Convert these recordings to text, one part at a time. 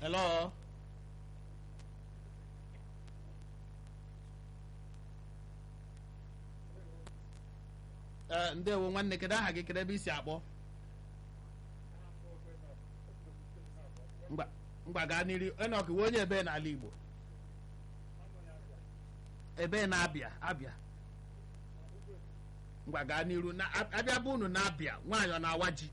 hello ee ndewo nwanne kedu aha gị kedu ebe isi akpọ ngwa ngwa gaa n'iru enok wee onye ebe n'ala igbo ebe na-abịa abịa ngwa gaa n'iru na abịa bụ unu na-abịa nwaanyị ọ na-awa ji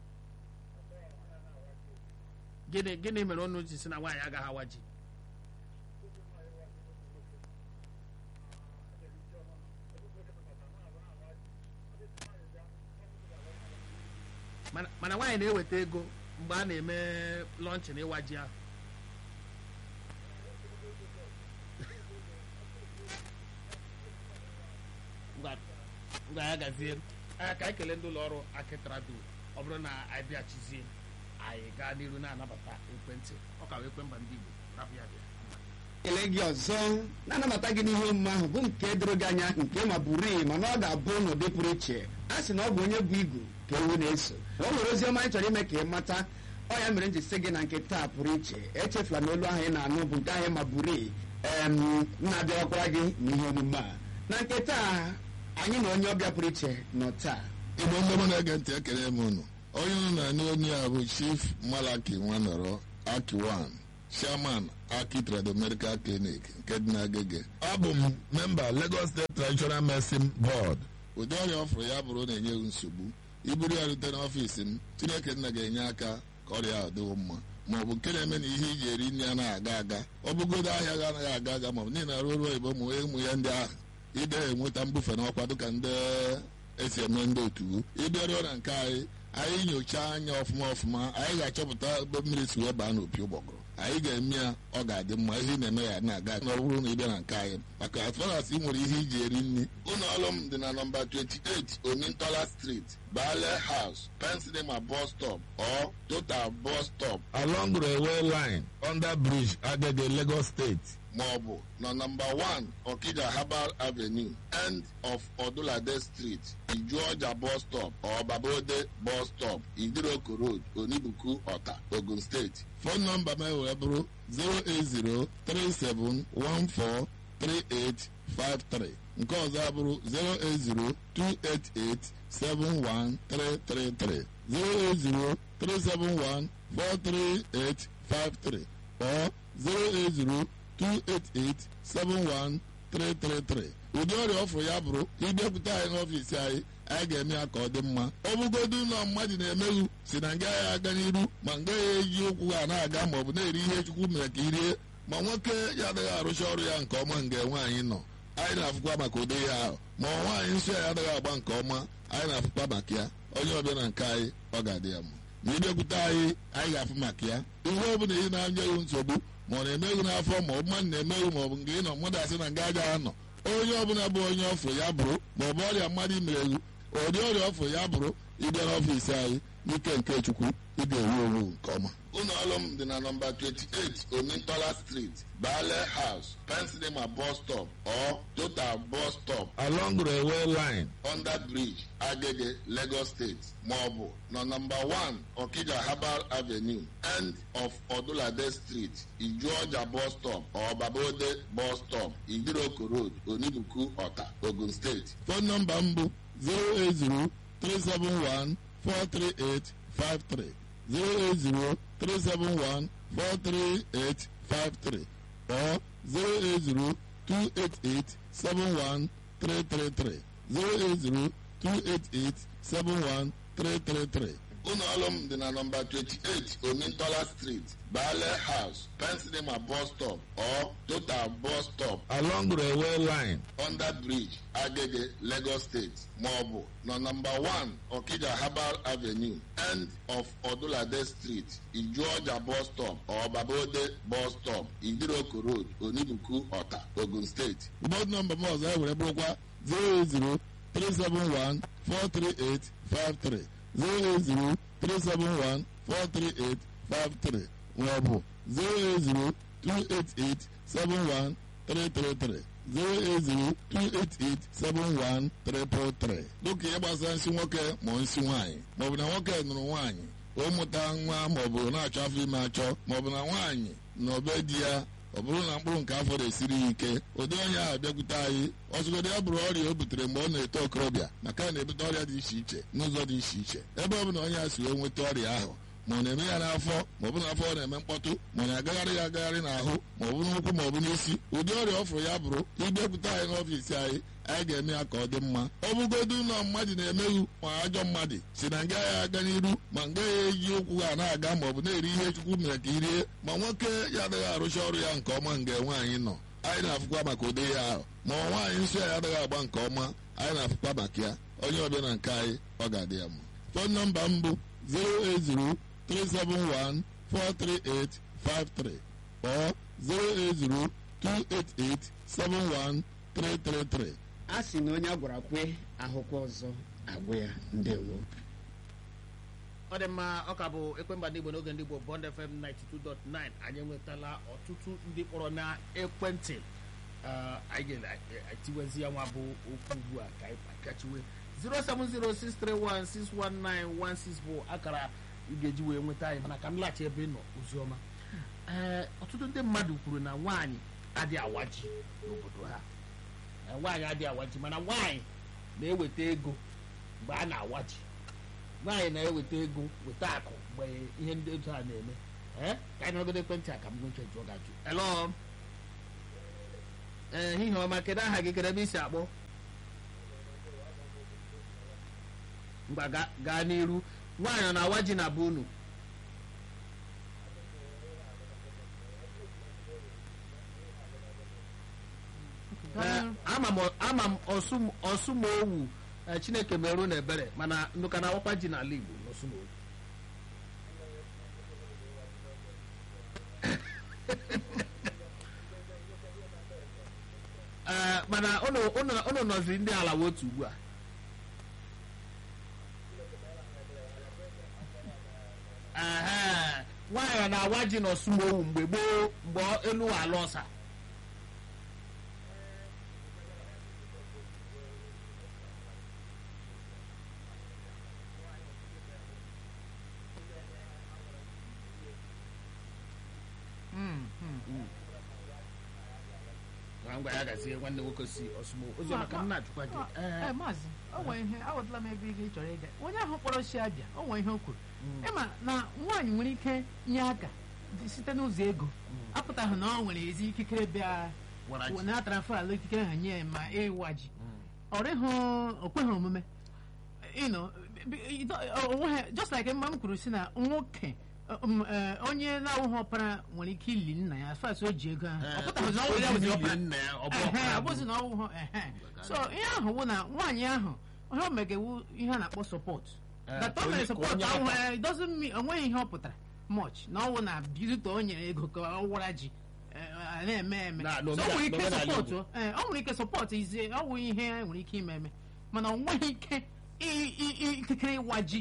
gịnị gịnị mere unu ji si na nwaanyị agaghị awa ji mana mana nwaanyị na-eweta ego mgbe a na-eme lọnchị na ịwa ji ahụ ngwa ngwa ya gazie anya ka anyị kelee ndị ụlọ ọrụ akịtrado ọ bụrụ na anyị bịachizie anyị gaa n'iru na-anabata ekwentị ọ ka wee ekwe mba ndị Igbo rapụ ya bịa ekele gị ọzọ na-anabata gị n'ihe omume ahụ bụ nke doro gị anya nke ma bụrụ mana ọ ga-abụ n'ụdị pụrụ iche a sị na ọ bụ onye bụ igu ka ewu na-eso o nwere ozi ọma anyị chọrọ ime ka ị mata ọ ya mere m ji sị gị na nke taa pụrụ iche echefula na olu ahụ ị na-anụ bụ nke ahụ ma bụrụ em na-abịakwara gị n'ihe omume a na nke taa anyị na onye ọbịa pụrụ iche nọ taa igbo ndị mụ na-ege ntị ekele m unu onye unu na-anụ onye a bụ chief malaki nwanọrọ akiwan chairman aki trado medical clinic nke dị n'agege abụ m memba lagos state traditional medicine board ụdị ọrịa ọ fụrụ ya bụrụ na-enye m nsogbu iburu ya rute n'ọfiisi m chineke nna ga-enye aka ka ọrịa ahụ dịwo mma ma ọ bụ nke na-eme na ihe iji eri nri anaghị aga aga ọ bụgodo ahịa ga anaghị aga aga ma ọ bụ niile arụ ọrụ oyibo ụmụ ụmụ ya ndị ahụ ide enweta mbufe n'ọkwa dịka ndị esi eme ndị otu ịbịaruo na nke anyị anyị nyochaa anya ọfụma ọfụma anyị ga-achọpụta ebe mmiri si wee baa n'opi ụgbọgụrụ anyị ga-eme ya ọ ga-adị mma ihe ị na-eme ya na-aga na ọ bụrụ na ị bịa na nke anyị maka as far as ị nwere ihe iji eri nri ụlọ ọrụ m dị na nọmba 28 omintola street bale house pensinema bus stop or total bus stop along railway line under bridge agege lagos state ma ọ bụ na nọmba 1 okija herbal avenue end of odulade street ijuọja bus stop or babode bus stop idiroko road onibuku ọta ogun steeti fon nọmba m wee bụrụ 08037143853 nke ọzọ abụrụ 08028871333 08037143853 or 080 288-71333 ụdị ọrịa ọfụrụ ya bụrụ ịbịakwute anyị n'ọfiisi anyị anyị ga-eme ya ka ọ dị mma ọ bụgodu ụlọ mmadụ na-emeghu si na nga ya aga n'iru ma nga ya eji ụkwụ ha na-aga ma ọ bụ na-eri ihe chukwu mere ka irie ma nwoke ya adịghị arụcha ọrụ ya nke ọma nga nwaanyị nọ anyị na-afụkwa maka ụdị ya ahụ ma nwaanyị nsọ ya adịghị agba nke ọma anyị na-afụkwa maka ya onye ọbịa na nke anyị ọ ga-adị ya mma ma ịbịakwute anyị anyị ga-afụ maka ya ihe ọ bụla ị na-anya ewu nsogbu ma ọ na-emeghu n'afọ ma ọ bụ mmadụ na-emeghu ma ọ bụ nke ị nọ mmadụ asị na nga aja anọ onye ọbụla bụ onye ọfụ ya bụrụ ma ọ bụ ọrịa mmadụ imereghu ụdị ọrịa ọfụ ya bụrụ ịbịa n'ọfiisi anyị n'ike nke chukwu ị ga-ewu ewu nke ọma ụlọ ọrụ m dị na nọmba 28 omintola street bale house pensinema bus stop or total bus stop along railway line under bridge agege lagos state ma ọ bụ na nọmba 1 okija herbal avenue end of odulade street ijuọja bus stop or babode bus stop idiroko road onibuku ọta ogun steeti fon nọmba m bụ 080 371 43853 08037143853 or 08028871333 08028871333 ụlọ ọrụ m dị na nọmba 28 omintola street bale house pensinema bus stop or total bus stop along railway line under bridge agege lagos state ma ọ bụ na nọmba 1 okija herbal avenue end of odulade street ijuọja bus stop or babode bus stop idiroko road onibuku ọta ogun steeti bọd nọmba m ọzọ e were bụrụkwa 080 371 43853 08037143853 maọbụ 08028871333 08028871333 dịka ihe gbasara nsị nwoke ma nsị nwaanyị maọbụ na nwoke nụrụ nwaanyị ụmụta nwa maọbụ na-achọ afọ ime achọ maọbụ na nwaanyị na obe di ya ọ bụrụ na mkpụrụ nke afọ na-esiri ya ike ụdị onye ahụ bịakwute anyị ọzụgodo ya bụrụ ọrịa o butere mgbe ọ na-eto okorobịa maka na na-ebute ọrịa dị iche iche n'ụzọ dị iche iche ebe ọ bụ na onye a si wee nweta ọrịa ahụ ma ọ na-eme ya n'afọ ma ọ bụ n'afọ ọ na-eme mkpọtụ ma ọ na-agagharị ya agagharị n'ahụ ma ọ bụ n'ụkwụ ma ọ bụ n'isi ụdị ọrịa ọ fụrụ ya bụrụ ịbịakwute anyị n'ọfiisi anyị anyị ga-eme ya ka ọ dị mma ọ bụgodu ụlọ mmadụ na-emeghu ma ajọ mmadụ si na nga ya aga n'iru ma nga ya eji ụkwụ ha na-aga ma ọ bụ na-eri ihe chukwu mere ka irie ma nwoke ya adịghị arụcha ọrụ ya nke ọma nga nwaanyị nọ anyị na-afụkwa maka ụdị ya ahụ ma ọ nwaanyị nsọ ya adịghị agba nke ọma anyị na-afụkwa maka ya onye ọbịa na nke anyị ọ ga-adị ya mma fon nọmba m bụ 080 371 43853 or 080 288 71333. a sị na onye a gwara kwe ahụkwa ọzọ agwụ ya ndewo ọ dị mma ọ ka bụ ekwemba ndị igbo n'oge ndị igbo bond fm 92.9 anyị enwetala ọtụtụ ndị kpọrọ na ekwentị Eh, anyị ga-etiwezi ya nwa bụ okwu ugbu a ka anyị pịachiwe 07063161916 bụ akara ị ga-eji wee nweta anyị mana ka m laghachi ebe ị nọ oziọma ee ọtụtụ ndị mmadụ kwuru na nwaanyị adịghị awa ji n'obodo ha Eh, nwaanyị adịghị awa ji mana nwaanyị na-eweta ego mgbe a na-awa ji nwaanyị na-eweta ego weta akụ mgbe ihe ndị otu a na-eme ee ka anyị nọgodo ekwentị a ka m nweche jụọ gị ajụ elo ee ehihie ọma kedu aha gị kedu ebe isi akpọ mgba ga- gaa n'iru nwaanyị ọ na-awa ji na be unu Ee, ama m ama m ọsụm- ọsụmowu ee, chineke merụ na ebere mana nnụka na awakwa ji n'ala igbo n'ọsụmowu Ee, mana unu unu- unu nọzi ndị ala wotu ugbu a Ehe, nwaanyị ọ na-awa ji n'ọsụmowu mgbe gboo mgbe elu ala ọsa Ngwa ngwa ya gazie nwanne nwoke si ọsụmowu ozi maka m na-ajụkwa gị ee maazị o nwere ihe awụtala m ebe ị chọrọ ịga onye ahụ kpọrọ si abịa o nwere ihe o kwuru ịma na nwaanyị nwere ike nye aka dị- site n'ụzọ ego apụtaghị na ọ nwere ezi ikikere bịa Wara ji. na transfer ala ikikere ha nye ya ma ịwa ji ọ rịghị o kweghị omume you know, b- b- it- o- onweghị just like mma m kwuru si na nwoke um, eh, onye na-awụghị ọpara nwere ike ili nna ya as far as o ji ego ahụ ọ pụtaghị na ọ nwere ya bụ ọpara nna ya ọ bụ Ehe, ọkara abụzi na ọwụhụ ehe so ihe ahụ bụ na nwaanyị ahụ ihe o megewu ihe a na-akpọ sọpọt Eh, that o onye- mere ka sọpọt onye ahụ aka. eh, it doesn't mean onweghị ihe ọ pụtara much na ọwụ na bizito o nyere ego ka ọ wara ji eh, a na-eme eme Na- so n'omena- o nwere ike n'omenala sọpọtụ eh, o nwere ike sọpọtụ izie ọ wụ ihe e nwere ike ime eme mana o nweghị ike i- i- i- ikikere ịwa ji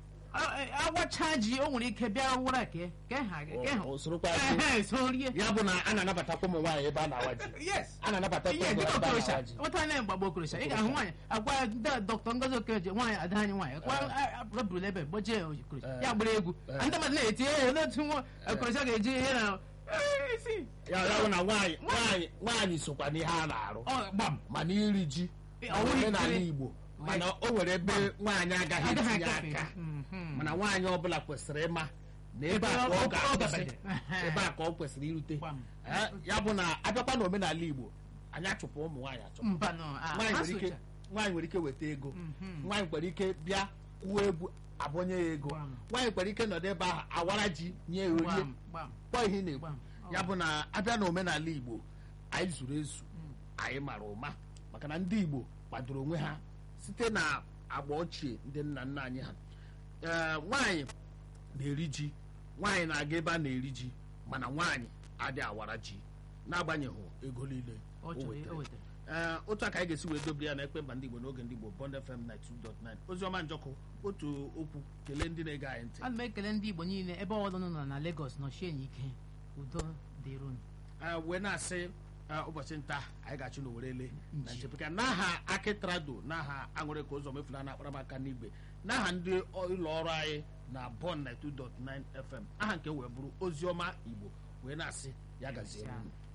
A- eh, awacha ji o nwere ike bịa wara ke ke ha ke ha O- o sorokwa ji. Ehe, so rie ya bụ na a na-anabatakwa ụmụ nwaanyị ebe a na-awa ji yes a na-anabata ihe ụmụ dịka ebe a okorocha na-awa ji nweta anya mgbagbo okorocha ị ga-ahụ nwaanyị agwa ya ndị dọkịta ngozi okereje nwaanyị ada anyị nwaanyị kwa rọbụrụ ebe gbojie okorocha Eh. ya gbara egwu Eh. ndị mmadụ na-eti ihe n'otu nwa okorocha ga-eji ihe na Eh, isi ya ya bụ na nwaanyị nwaanyị nwaanyị sokwa n'ihe a na-arụ ọ gbam mana iri ji Eh, ọ ọ nwere nwere n'ala ike- Igbo mana o nwere ebe nwaanyị agaghị agaghị etinye agafe aka Mhm. mana nwaanyị ọbụla kwesịrị ịma na ebe Ebe a ka ọ- ọ ọ- ọ ga-akwụsị dabere. ebe a ka ọ kwesịrị irute Gbam. Eh, ya bụ na abịakwa n'omenala Igbo anyị achụpụ ụmụ nwaanyị achụpụ mba nọ ah, nwaanyị ha nwere ike socha. nwaanyị nwere ike weta ego Mhm. nwaanyị nwere ike bịa kwuo egwu abụnye ya ego Gbam. nwaanyị nwere ike nọdụ ebe ahụ awara ji nye ya orie gbam gbam kpọọ ihe ị na-ekwu gbam ya bụ na abịa n'omenala igbo anyị zuru ezu anyị mara ụma maka na ndị igbo kwadoro onwe ha site na agba ochie ndị nna nna anyị ha ee nwaanyị na-eri ji nwaanyị na-aga ebe a na-eri ji mana nwaanyị adị awara ji n'agbanyeghị ego niile ọ o chọrọ wetara. o wetara ee otu a ka anyị ga-esi wee dobere ya na ekpe mba ndị igbo n'oge ndị igbo bond fm 92.9 oziọma njọkụ otu okwu kelee ndị na-ege anyị ntị ana m ekele ndị igbo niile ebe ọbụla nọ na Lagos nọchie n'ike udo dịrị unu Ee, wee na-asị ee, ụbọchị nta anyị ga-achụ n'owerele na Nji. nchepụka n'aha akịtrado n'aha aṅụrị ka ụzọ mefuna na akparamaka n'igwe n'aha ndị ọ- ụlọ ọrụ anyị na bon 92.9 fm aha nke wee bụrụ oziọma igbo wee na-asị ya gaziere unu